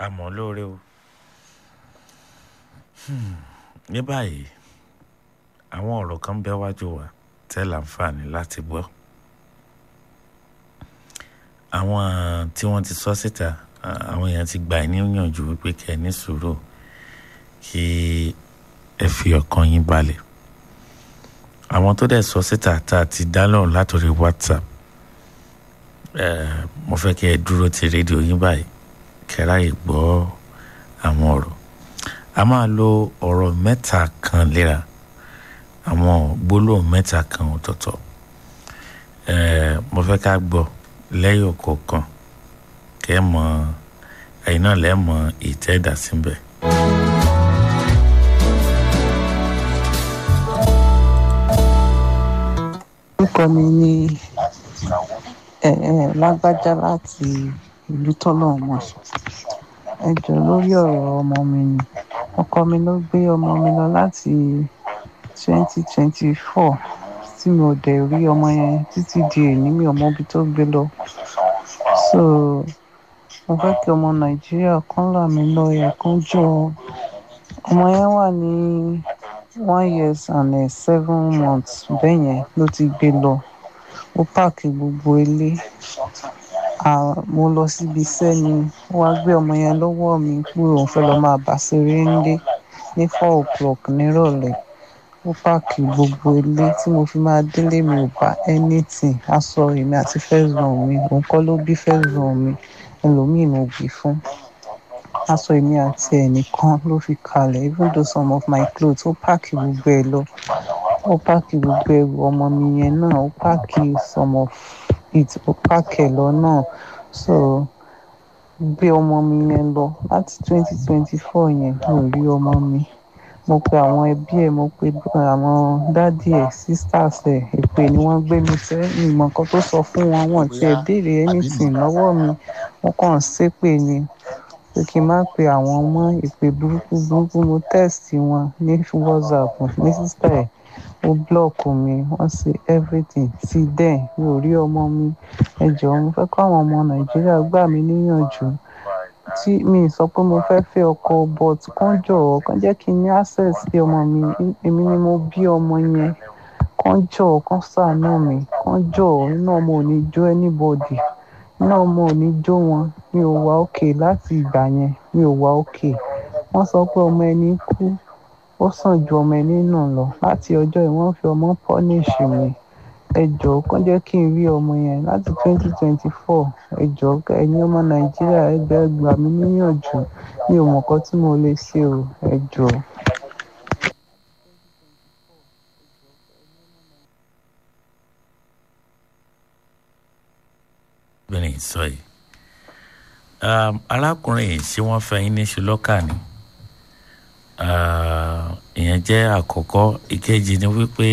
àmọ́ lóore o ní báyìí àwọn ọ̀rọ̀ kan bẹ́ wájú wa tẹ́ láǹfààní láti gbọ́ àwọn tí wọ́n ti sọ síta àwọn èèyàn ti gbà ní yànjú wípé kẹ́ ẹ ní sùúrù kí ẹ fi ọkàn yín balẹ̀ àwọn tó dẹ̀ sọ síta tá a ti dá lọ́rùn látòrí whatsapp mo fẹ́ kí ẹ dúró ti rédíò yín báyìí kẹ́ráyè gbọ́ àwọn ọ̀rọ̀ a máa lo ọ̀rọ̀ mẹ́ta kan léra àwọn gbólóhùn mẹ́ta kan ọ̀tọ̀ọ̀tọ̀ mo fẹ́ ká gbọ́ lẹ́yìn ọ̀kọ̀ọ̀kan kẹ́ ẹ mọ̀ ẹ̀yin náà lẹ́ mọ̀ ìtẹ́ẹ̀dá síbẹ̀. orúkọ mi ni lágbájá láti ìlú tọ́lọ́mọ ẹ jọ lórí ọ̀rọ̀ ọmọ mi ni ọkọ mi ló gbé ọmọ mi lọ láti twenty twenty four tí mi ò dẹ̀ rí ọmọ yẹn títí di èní mi ò mọ ibi tó gbé lọ so mo fẹ́ kí ọmọ nàìjíríà kan là mí lọ́yẹ̀ kan jọ ọmọ yẹn wà ní one years and uh, seven months bẹ́ẹ̀ yẹn ló ti gbé lọ ó páàkì gbogbo ilé mo lọ síbi iṣẹ́ ni ó wá gbé ọmọ yẹn lọ́wọ́ mi pé òun fẹ́ lọ́ọ́ máa bà ṣeré ńlé ní four o'clock nírọ̀lẹ́ ó páàkì gbogbo ilé tí mo fi máa délé mi ò bá anything aṣọ èmi àti first born mi òun kọ́ ló bí first born mi ẹlòmíì mo bí fún aṣọ èmi àti ẹnìkan ló fi kalẹ̀ even though some of my clothes ó páàkì gbogbo ẹ̀ lọ ó páàkì gbogbo ẹrù ọmọ mi yẹn náà ó páàkì some of it ó páàkì ẹ̀ lọ náà so gbé ọmọ mi yẹn lọ láti twenty twenty four yẹn mi ò rí ọmọ mi mo pe àwọn ẹbí ẹ̀ mo pe àwọn dádì ẹ̀ sisters ẹ̀ èpè ni wọ́n gbé mi sẹ́ ìmọ̀ kan tó sọ fún wọn wọn ti ẹ̀ béèrè anything lọ́wọ́ mi wọ́n kàn ń ṣépè ni pé kí n má pe àwọn ọmọ ìpè burúkú burúkú mo text wọn ní whatsapp ní sísá ẹ̀ ó blọọkù mi wọ́n ṣe everything ti dẹ̀ mi ò rí ọmọ mi ẹ jọ̀ọ́ mo fẹ́ kọ́ àwọn ọmọ nàìjíríà gbà mí níyànjú tí mi sọ pé mo fẹ́ fẹ́ ọkọ but kán jọ̀ọ́ kán jẹ́ kí n ní access sí ọmọ mi èmi ni mo bí ọmọ yẹn kán jọ̀ọ́ kán ṣàánú mi kán jọ̀ọ́ inú ọmọ ò ní jó anybody inú ọmọ ò ní jó wọn mi ò wá òkè láti ìgbà yẹn mi ò wá òkè wọ́n sọ pé ọmọ ẹni kú ó sàn ju ọmọ ẹni nù lọ láti ọjọ́ yìí wọ́n fi ọmọ punish mi ẹ jọ̀ọ́ kán jẹ́ kí n rí ọmọ yẹn láti twenty twenty four ẹ jọ̀ọ́ ẹ̀yin ọmọ nàìjíríà ẹgbẹ́ gbà mí níyànjú mi ò mọ̀ nǹkan tí mo lè ṣe o ẹ jọ̀ọ́. obìnrin sọ yìí arákùnrin yìí ṣé wọ́n fẹ́ yín ní ṣùlọ́kà ni ìyẹn jẹ́ àkọ́kọ́ ìkejì ni wípé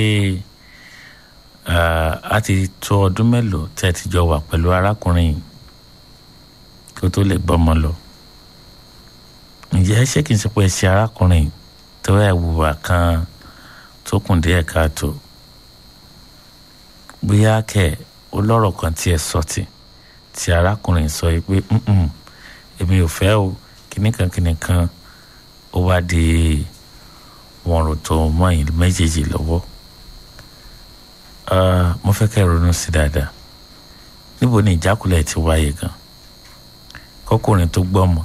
a ti tó ọdún mélòó tẹ́ ẹ ti jọ wà pẹ̀lú arákùnrin yìí kí ó tó lè gbọ́mọ lọ ǹjẹ́ ṣé kìí ṣe pé ṣe arákùnrin tó ẹ̀ wùwà kan tó kùn díẹ̀ káàtó bóyá kẹ̀ ó lọ́rọ̀ kan tí ẹ sọ tì tí arákùnrin sọ yìí pé èmi ò fẹ́ o kìnnìkan kìnnìkan ó wá di wọn rò tó mọ́ ẹ̀yin méjèèjì lọ́wọ́ mo fẹ́ kẹ́ ronú sí dáadáa níbo ni ìjákulẹ̀ ti wáyé gan kọkùnrin tó gbọ́mọ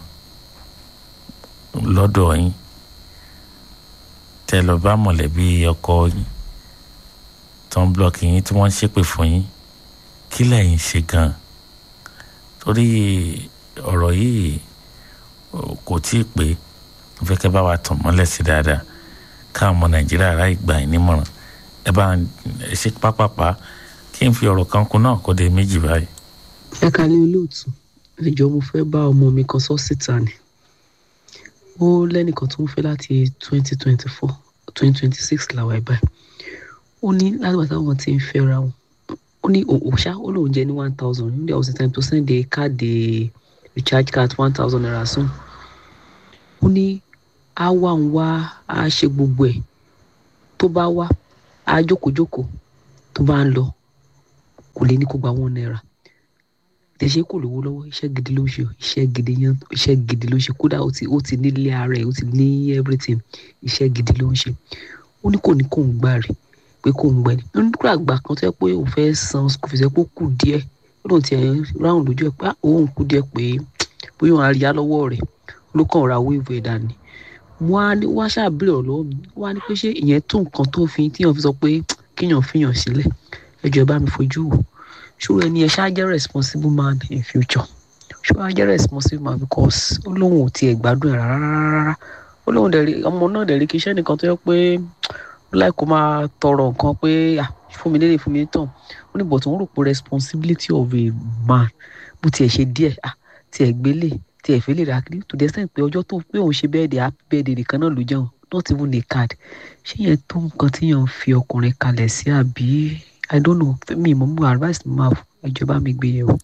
lọ́dọ̀ yín tẹ́ lọ bá mọ̀lẹ́bí ọkọ yín tó ń blọọkì yín tí wọ́n ń ṣépè fún yín kí lẹ́yìn ṣe gan torí ọ̀rọ̀ yìí kò tí ì pé mo fẹ́ kẹ́ bá wa tàn mọ́lẹ̀ sí dáadáa káwọn ọmọ nàìjíríà ráì gbà yín nímọ̀ràn ẹ bá ẹ ṣe pápápá kí n fi ọ̀rọ̀ kan kún náà kó de méjì báyìí. ẹ kálẹ̀ olóòtú ẹ jọ̀ọ́ mo fẹ́ bá ọmọ mi kan sọ síta ni ó lẹ́nìkan tó ń fẹ́ láti twenty twenty four twenty twenty six làwọn ẹ̀ báyìí ó ní láti wàtí àwọn tí ń fẹ́ra wọn ó ní òòṣà ó lóun jẹ ní one thousand ní there was a time to send a card a recharge card one thousand naira soon ó ní á wà ń wá á ṣe gbogbo ẹ̀ tó bá wá á jókòó-jókòó tó bá ń lọ kò lè ní kó gba one naira tẹ̀ ṣe kò lówó lọ́wọ́ iṣẹ́ gidi ló ń ṣe iṣẹ́ gidi yan iṣẹ́ gidi ló ń ṣe kódà ó ti ó ti nílé ara ẹ̀ ó ti ní everything iṣẹ́ gidi ló ń ṣe ó ní kò ní kò ń gbà rí pé kò ń gbẹ ní nígbà àgbà kan tó yẹ pé òun fẹ́ san school fees ẹ pé ó kù díẹ̀ ó lóun ti ẹ̀ ráhùn lójú ẹ̀ pé òun kù díẹ̀ pé bóyá òun á rí á lọ́wọ́ rẹ̀ ló kàn ra wéèvù ẹ̀ dání wọ́n á ní wọ́n á ṣàbẹ̀rẹ̀ ọ̀lọ́wọ́ mi wọ́n á ní pé ṣé ìyẹn tó nǹkan tó fi tíyàn fi sọ pé kíyàn fìyàn sílẹ̀ ẹ jọ̀ọ́ ẹ bá mi fojú wò ṣòro ẹni ẹ ṣáà jẹ́ responsible man in future ṣòro ẹ jẹ́ responsible man because ó lóun ò tiẹ̀ gbádùn ẹ̀ rárá rárá ó lóun dẹ̀ rí ọmọ náà dẹ̀ rí kí iṣẹ́ nìkan tó yẹ pé ó láì kó máa tọrọ nǹkan pé ah fún mi lélẹ̀ fún mi tán ó ní bọ̀ tó ń rò pé responsibility of a man bó tiẹ̀ ṣe díẹ̀ ah tiẹ̀ gbélé tiẹ̀ fẹ́ lè ra kiri to the extent pé ọjọ́ tó pé òun ṣe bẹ́ẹ̀ dé happy birthday nìkan náà ló jẹun not even a card ṣé yẹn tó nǹkan tí yẹn ń fi ọkùnrin kalẹ̀ sí àbí i don't know mi mo mú advice mi máa ìjọba mi gbé yẹ̀ o.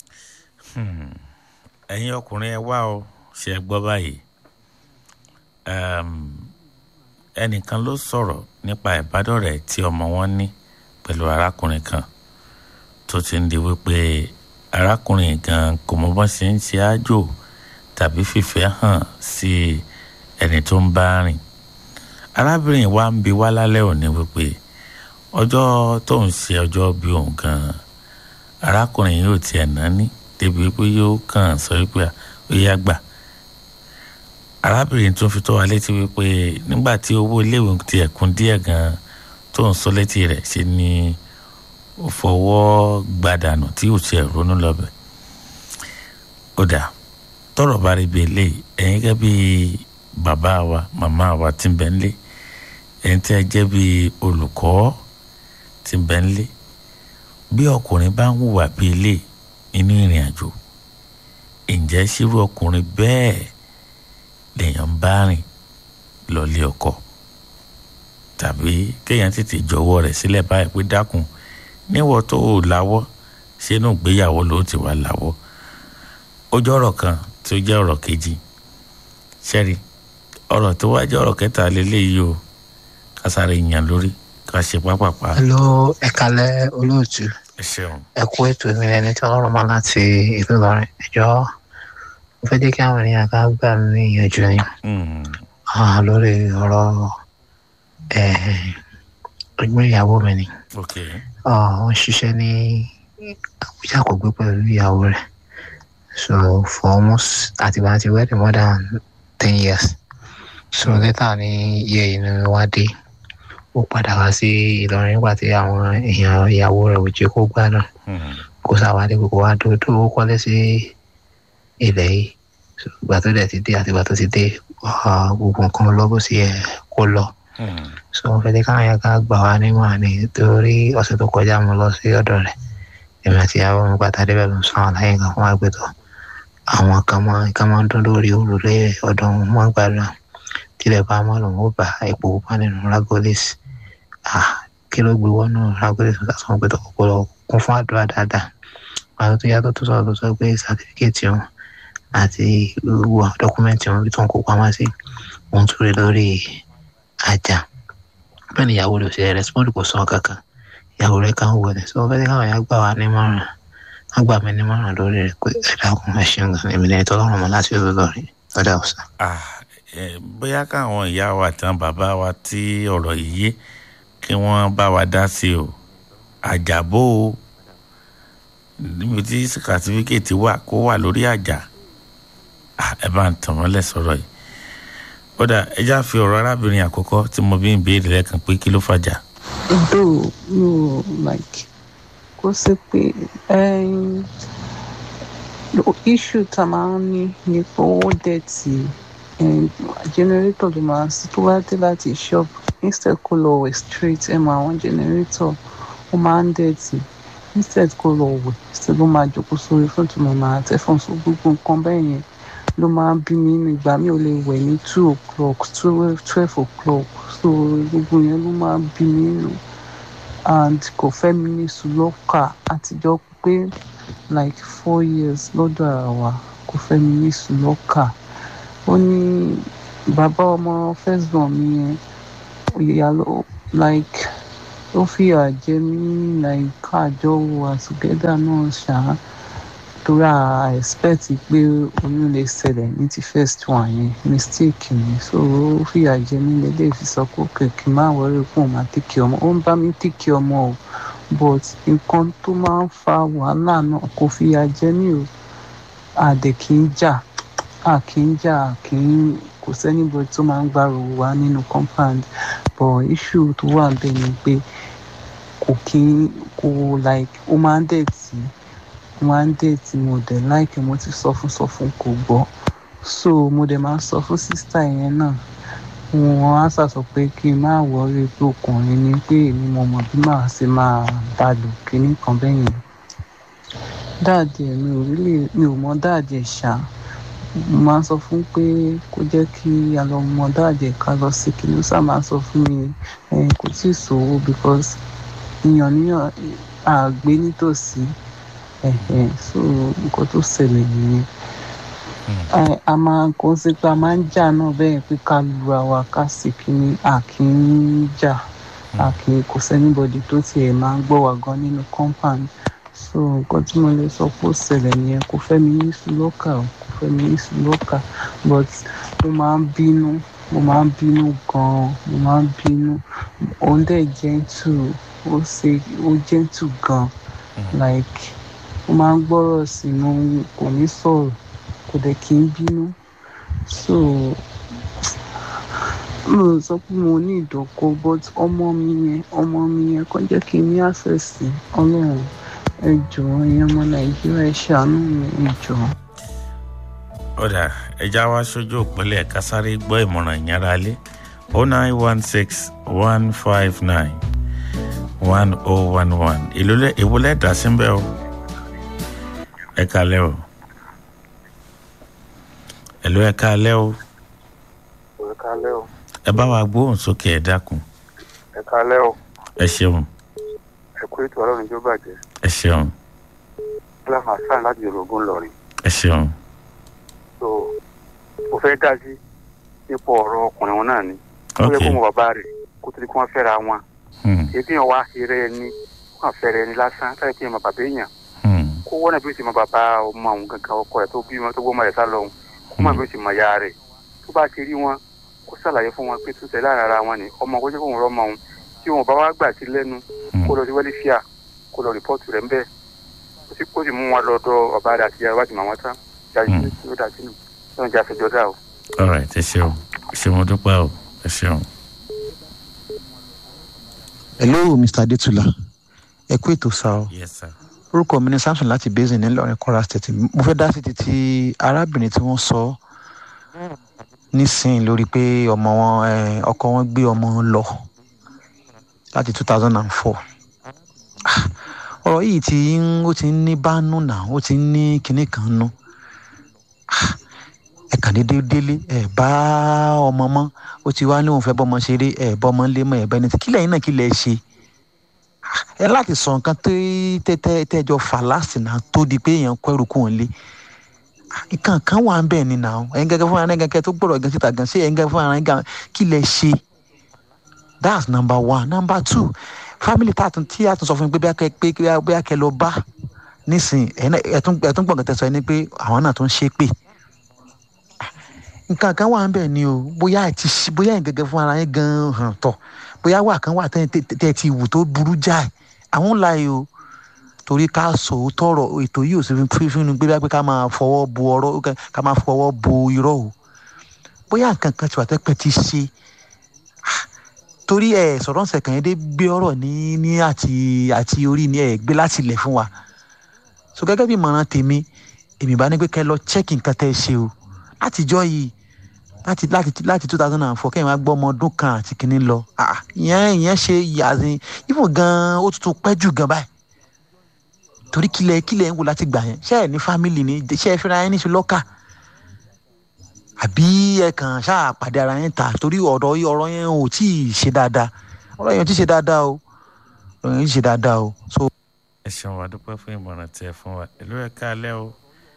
ẹ̀yin ọkùnrin ẹ wá o ṣe ẹ gbọ́ báyìí ẹnìkan ló sọ̀rọ̀ nípa ìbádọ́rẹ̀ tí ọmọ wọn ní pẹ̀lú arákùnrin kan tó ti ń di wípé arákùnrin gan kò mọ bọ́n ṣe ń ṣe àjò tàbí fìfẹ́ hàn sí ẹni tó ń bá rìn arábìnrin wa ń bi wá lálẹ́ òní wípé ọjọ́ tó ń ṣe ọjọ́ bí òun gan arákùnrin yóò tiẹ̀ náání débi pé yóò kàn sọ wípé ó yá gbà arábìnrin tó fi tó wa létí wípé nígbà tí owó iléèwé ti ẹ̀kún díẹ̀ gan tó ń sọ létí rẹ̀ ṣe ni ó fọwọ́ gbàdànù tí ò tiẹ̀ ronú lọ́bẹ̀ ó dà tọrọ bá rí bíi eléyìí ẹ̀yin gẹ́gẹ́ bíi bàbá wa màmá wa tí ń bẹ ń lé ẹ̀yin tí ẹ jẹ́ bíi olùkọ́ tí ń bẹ ń lé bí ọkùnrin bá ń hùwà bíi eléyìí nínú ìrìn àjò ǹjẹ́ ṣírú ọkùnrin bẹ́ẹ̀ lèèyàn ń bá rìn lọ́lé ọkọ tàbí kéèyàn tètè jọ̀wọ́ rẹ̀ sílẹ̀ báyìí pé dákun níwọ̀ tó o láwọ́ sínú ìgbéyàwó ló ti wà láwọ́ ó jẹ́ ọ̀rọ̀ kan tí ó jẹ́ ọ̀rọ̀ kejì ṣẹ́rí ọ̀rọ̀ tó wá jẹ́ ọ̀rọ̀ kẹta lélẹ́yìí o ká sáré yàn lórí ká ṣe pápápá. hello ẹ kalẹ olóòtú ẹ ṣeun. ẹ kú ètò ìrìn ẹni tí ọlọ́run máa láti ìlú Ìlọrin ẹjọ́ mo fẹ́ jẹ́ kí àwọn ènìyàn ká gbà mí ìyànjú ni lórí ọ̀rọ̀ ẹgbẹ́ ìyàwó mi ni ok wọ́n ṣiṣẹ́ ní Àbújá kò gbé pẹ̀lú ìyàwó rẹ̀ so for almost àtìgbà àti wedding more than ten years so later ní iye yìí ni wá dé ó padà wá sí Ìlọrin nígbà tí àwọn èèyàn ìyàwó rẹ̀ ò jẹ́ kó gbádùn kó sáwádé gbogbo wa tó tó kọ́lé sí ilẹ̀ yìí ìgbà tó dẹ̀ ti dé àti ìgbà tó ti dé gbogbo nǹkan lọ bó sì yẹ kó lọ so wọ́n fẹ́ dé káwọn yẹn ká gbà wá nímọ̀ ni torí ọ̀sẹ̀ tó kọjá mo lọ sí ọ̀dọ̀ rẹ̀ èmi àti ìyàwó mi pátá débẹ̀ ló ń sọ àwọn àlàyé nǹkan fún wa pé tó àwọn kan máa kan máa ń dún lórí òrùlé ọ̀dọ̀ wọn máa ń gbàdúrà tílẹ̀ bá mọ́ lòun ó bá epo pupa nínú ragolis ah kí ló gbé wọnú ragolis ó sọ pé tó kọ́kọ́ kún fún àdúrà dáadáa àwọn tó yàtọ̀ tó sọ̀rọ̀ tó sọ pé sàtífíkẹ́tì wọn àti gbogbo dọ́kúmẹ́ǹtì wọn bí tó ń kó pamọ́ sí òun tó rí lórí ajá bẹ́ẹ̀ ni ìyàwó rẹ̀ ò ṣe rẹ́spọ́ndì kò sọ kankan ìyàwó rẹ̀ kàn wọlé sọ fẹ́ káwọn yà gbà wá nímọ̀ràn wọ́n gbà mí nímọ̀ràn lórí rẹ̀ pé ẹ̀dá ọkùnrin ẹ̀ ṣeun gan èmi lẹ́yìn tọ́lọ́run mọ́ láti ọ̀dọ̀ lọ́rin lọ́dà ọ̀sán. bóyá káwọn ìyá wa tán bàbá wa tí ọ̀rọ̀ yìí yé kí wọ́n bá wa dá sí o àjàbó o níbi tí sàtífíkẹ́tì wà kó wà lórí àjà ẹ bá ń tàn mọ́lẹ̀ sọ̀rọ̀ yìí kódà ẹ já fi ọ̀rọ̀ arábìnrin àkọ́kọ́ tí mo bí ń béèrè lẹ́ẹ̀kan pé kí ló fàjà. though no like kó sí pé issue tá a máa ń ní ni pé owó dẹ̀tì generator ló máa sí tó bá dé láti shop instead kó lọ wẹ̀ straight ẹ̀ máa wọn generator ó máa ń dẹ̀tì instead kó lọ wẹ̀ instead ló máa jókòó sórí fún tó máa tẹ̀ fún so gbogbo nǹkan bẹ́ẹ̀ yẹn ló máa ń bí mi nínú ìgbà mi ò lè wẹ̀ ní two o'clock twelve o'clock so gbogbo yẹn ló máa ń bí mi nínú and kò fẹ́ mi ní sùlọ́kà àtijọ́ pé like four years lọ́dọ̀ ara wa kò fẹ́ mi ní sùlọ́kà ó ní bàbá ọmọ first born mi yẹn ìyá ló like ó fìyà jẹ mí like àjọ wà together náà ṣáá torí a expect pé oyún lè ṣẹlẹ̀ ní ti first one yẹn mistake ni so ó fìyà jẹ mí lélẹ̀ fi sọ pé òkè kí n má wọrí pé òun máa tèkì ọmọ ó ń bá mi tèkì ọmọ o but nǹkan tó máa ń fa wàhálà náà kò fìyà jẹ mí o àdè kì í jà a kì í jà a kì í kò sẹ́nibọ̀dì tó máa ń gbàrò wá nínú compound but issue tó wà bẹ́ẹ̀ ni pé kò kí kò like ó máa ń dẹ̀ tí ó máa ń dẹ̀ tí mo dẹ̀ like mo ti sọ fún sọ fún kò gbọ́ so mo dẹ̀ máa ń sọ fún sísítà yẹn náà wọn á sàsọ pé kí n má wọrí pé ọkùnrin ni pé èmi mo mọ bí màá ṣe máa bá lò kíní kan bẹ́yẹn dáàdì ẹ̀ mi ò rí lè mi ò mọ dáàdì ẹ̀ ṣá mo máa ń sọ fún pé kó jẹ́ kí a lọ mọ dáàdì ẹ̀ ká lọ sí kí ló sá máa sọ fún mi ẹ̀ kò tí ì sòwò because ìyàn níyàn àgbé nítòsí ẹ̀hẹ̀ so nǹkan tó ṣẹlẹ̀ nìyẹn ẹ a máa kó sí pé a máa ń jà náà bẹ́ẹ̀ pé ká lura wa ká sì kíní a kì í jà a kì í kò sẹ́nibọ̀dì tó tiẹ̀ máa ń gbọ́ wa gan nínú compound so nǹkan tí mo lè sọ pé ó ṣẹlẹ̀ nìyẹn kò fẹ́ mi ní sùlọ́kà o kò fẹ́ mi ní sùlọ́kà but mo máa ń bínú mo máa ń bínú gan-an mo máa ń bínú òun dẹ̀ gentle ó ṣe ó gentle gan like ó máa ń gbọ́rọ̀ sí i mo kò ní sọ̀rọ̀ kò dẹ̀ kí n bínú so mo sọ pé mo ní ìdọ̀kọ but ọmọ mi yẹn ọmọ mi yẹn kàn jẹ́ kí n ní access sí ọlọ́run ẹ jọ̀ọ́ ẹ̀yin ọmọ nàìjíríà ẹ ṣàánú mi ẹ jọ̀ọ́. ọ̀dà ẹja wa sójú òpínlẹ̀ kásáré gbọ́ ìmọ̀ràn ìyára lé o nine one six one five nine one oh one one ìwúlẹ̀ dà sí bẹ́ẹ̀ o ẹ kalẹ́ o ẹ̀lú ẹ kalẹ́ o ẹ kálẹ́ o ẹ bá wa gbóhùn sókè ẹ dákun ẹ kálẹ́ o ẹ ṣeun ẹ kú ètò ọlọ́run tó bàjẹ́ ẹ ṣeun bọ́lá hasan láti yorùbá ńlọrin ẹ ṣeun so mo fẹ́ dá sí ipò ọ̀rọ̀ ọkùnrin wọn náà ni ó yẹ ok kó mọ bàbá rẹ̀ kó tó di kí wọ́n fẹ́ra wọn hmm, ebi yẹn wá eré ẹni wọ́n fẹ́rẹ̀ ẹni lásán táyà kí ẹ mọ bàbá èèyàn hmm, kó wọ́n náà bí ó ti mọ bàbá ọmọ àwọn gangan ọkọ rẹ̀ tó bí wọn tó gbọ́ rẹ̀ sá lọ́hùn kó má bí ó ti mọ ya rẹ̀ tó bá ti rí wọn kó ṣàlàyé fún wọn pé tó tẹ̀ láàrin ara wọn ni ọmọ kó jẹ́ kó wọn rọ́ ọmọ òun tí wọn bá wá gbà sí lẹ́nu hmm. kó lọ sí wẹ́lífíà kó lọ rìpọ́ọ̀tù rẹ̀ ń bẹ́ẹ̀ kó sì kó sì mú wọn lọ́dọ̀ ọba rẹ̀ àti ìyá wájú màwọn tán jáde Mm. sí ó dà sínú lọ́n jẹ́ àfẹjọ́ dà o. all right ẹ ṣeun ẹ ṣeun mo dúpẹ́ o ẹ ṣeun hello mr adetula ẹ kú ètò sá o yes sir orúkọ mi ni samson láti basin nílọrin kwara state mo fẹ́ dá sí ti ti arábìnrin tí wọ́n sọ nísìnyí lórí pé ọmọ wọn eh, ọkọ wọn gbé ọmọ wọn lọ láti two thousand and four ọ̀rọ̀ yìí ti ń ó ti ń ní bánú náà ó ti ń ní kinní kan nú Ah, ẹ kàn déédéé délé ẹ bá ọmọ mọ́ ó ti wá ní òun fẹ́ bọ́mọ ṣeré ẹ bọ́mọ lé mọ́ ẹ bẹ́ni tí kílẹ̀ yín náà kílẹ̀ ṣe ẹ láti sọ nǹkan tẹ tẹ tẹjọ fà láàsì náà tó di pé èèyàn kọ ẹrù kù ń lé nǹkan kan wà ń bẹ̀ ni nà ó ẹ̀yin gẹ́gẹ́ fún ara gẹ́gẹ́ tó gbọ́dọ̀ gan síta gan sí ẹ̀yin gẹ́gẹ́ fún ara gan kí lẹ ṣe that's number one number two family tá a tún tí a tún sọ fún mi pé bí a kẹ pé bí a kẹ lọ bá nísìnyí ẹ̀tún ẹ̀tún gbọ̀ngàn tẹ̀sán ẹni pé àwọn náà tún ṣe pé nǹkan kan wà ń bẹ̀ ni o bóyá ẹ̀ ti ṣe bóyá ẹ̀yin gẹ́gẹ́ fún ara yín gan hàn tọ̀ bóyá wà kan wà tẹ́ tẹ́ ti wù tó burú jáì àwọn ńlá yìí o torí ká sọ òótọ́ ọ̀rọ̀ ètò yìí ò sì fi fún un gbéra pé ká máa fọwọ́ bo ọ̀rọ̀ ká máa fọwọ́ bo irọ́ o bóyá nǹkan kan tí wà tẹ́pẹ́ ti ṣe torí ẹ sọ̀rọ̀ ṣẹ̀ kàn yín dé gbé ọ̀rọ̀ ní ní àti àti orí ni ẹ gbé láti ilẹ̀ fún wa so gẹ́gẹ́ bí ìmọ̀ràn tèmi èmi bá ní pé kẹ́ lọ chẹ́kì nǹkan tẹ́ ẹ ṣe o látijọ́ yìí láti láti láti two thousand and four kẹ́yìn wá gbọ́ ọmọ ọdún kan àti kìíní lọ ìyẹn ìyẹn ṣe yàzin ifo gan ó tuntun pẹ́ jù gan báyìí torí kílẹ̀ kílẹ̀ ń wò láti gbà yẹn ṣé ẹ̀ ní fámìlì ni ṣé ẹ fẹ́ra yẹn ní ṣùlọ́kà àbí ẹ kàn ṣáà pàdé ara yẹn ta torí ọ̀rọ̀ ọ̀rọ̀ yẹn ò tí ì ṣe dáadáa ọ̀rọ̀ yẹn ò tí ì ṣe dáadáa o ọ̀rọ̀ yẹn ò tí ì ṣe dáadáa o. so. ẹ ṣeun wa dúpẹ́ fún ìmọ̀ràn tí ẹ fún wa ìlú ẹ̀ káalẹ́ o.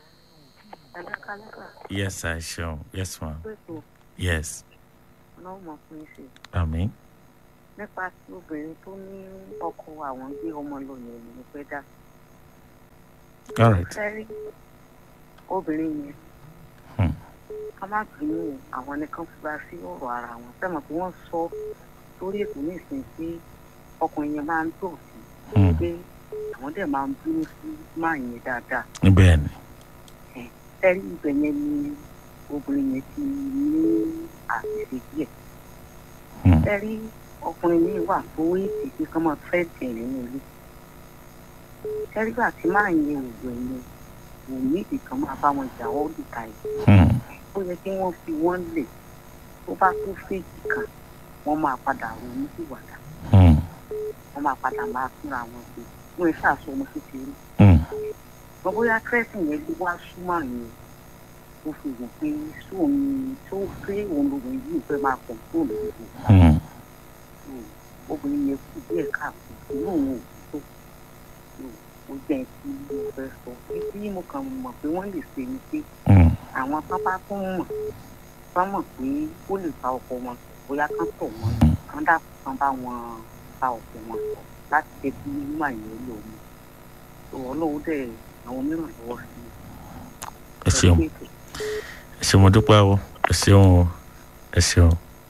yes sir ṣeun yes ma yes ọlọ́run mọ̀ fún ìṣe àmín nípa tí obìnrin tó ní ọkọ àwọn gbé ọmọ lọ yẹn ni mo fẹ́ dá all right sẹ́rí obìnrin yẹn Hmm. ká má bínú àwọn nìkan fura sí ọ̀rọ̀ ara wọn sẹ́mọ̀ pé wọ́n sọ lórí ètò ní ìsìn pé ọkùnrin yẹn máa ń tò sí Hmm. pé àwọn dẹ̀ máa ń bínú sí máa yẹn dáadáa bẹ́ẹ̀ ni sẹ́rí ibẹ̀ yẹn ni obìnrin yẹn ti ní àṣìṣe díẹ̀ Hmm. sẹ́rí ọkùnrin yìí wà tó èsì pé kán máa fẹ́ tẹ̀ nínú ilé sẹ́rí gbà tí máa yẹn òwò ẹ̀yẹn wò ní ìkan máa bá wọn jà ọ́ dìka yìí Hmm. ó yẹ kí wọ́n fi wọ́n lè tó bá tó fèjì kan wọ́n máa padà ronú ìwàdà Hmm. wọ́n máa padà máa fúnra wọn pé wọ́n ń ṣàṣọ ọmọ kékeré Hmm. wọ́n bóyá kírẹ́sì yẹn ló wá súnmọ́ yẹn ó fi wò pé sóun ni tó pé òun lòun yìí fẹ́ máa pọ̀ tó lòun Hmm. obìnrin yẹn kú díẹ̀ káàkó inú òun ò tó ó jẹ́ kí mo fẹ́ sọ títí mo kàn mọ̀ pé wọ́n lè ṣe ni pé Hmm. àwọn pápá tó ń mọ̀ bá mọ̀ pé ó lè fa ọkọ wọn bóyá kán tọ̀ wọ́n kán dàpọ̀ kán bá wọn fa ọkọ wọn láti jẹ́ kí mímọ̀ yẹn lò wọ́n tó ọlọ́wọ́ dẹ̀ àwọn mìíràn lọ́wọ́ sí i. ẹ ṣeun ẹ ṣeun mo dúpẹ́ o ẹ ṣeun o ẹ ṣeun.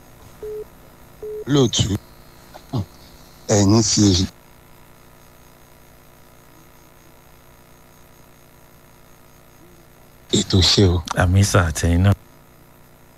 lóòtú ẹ̀yin fi èyí ètò ṣe o àmì sà àtẹ̀yìn náà.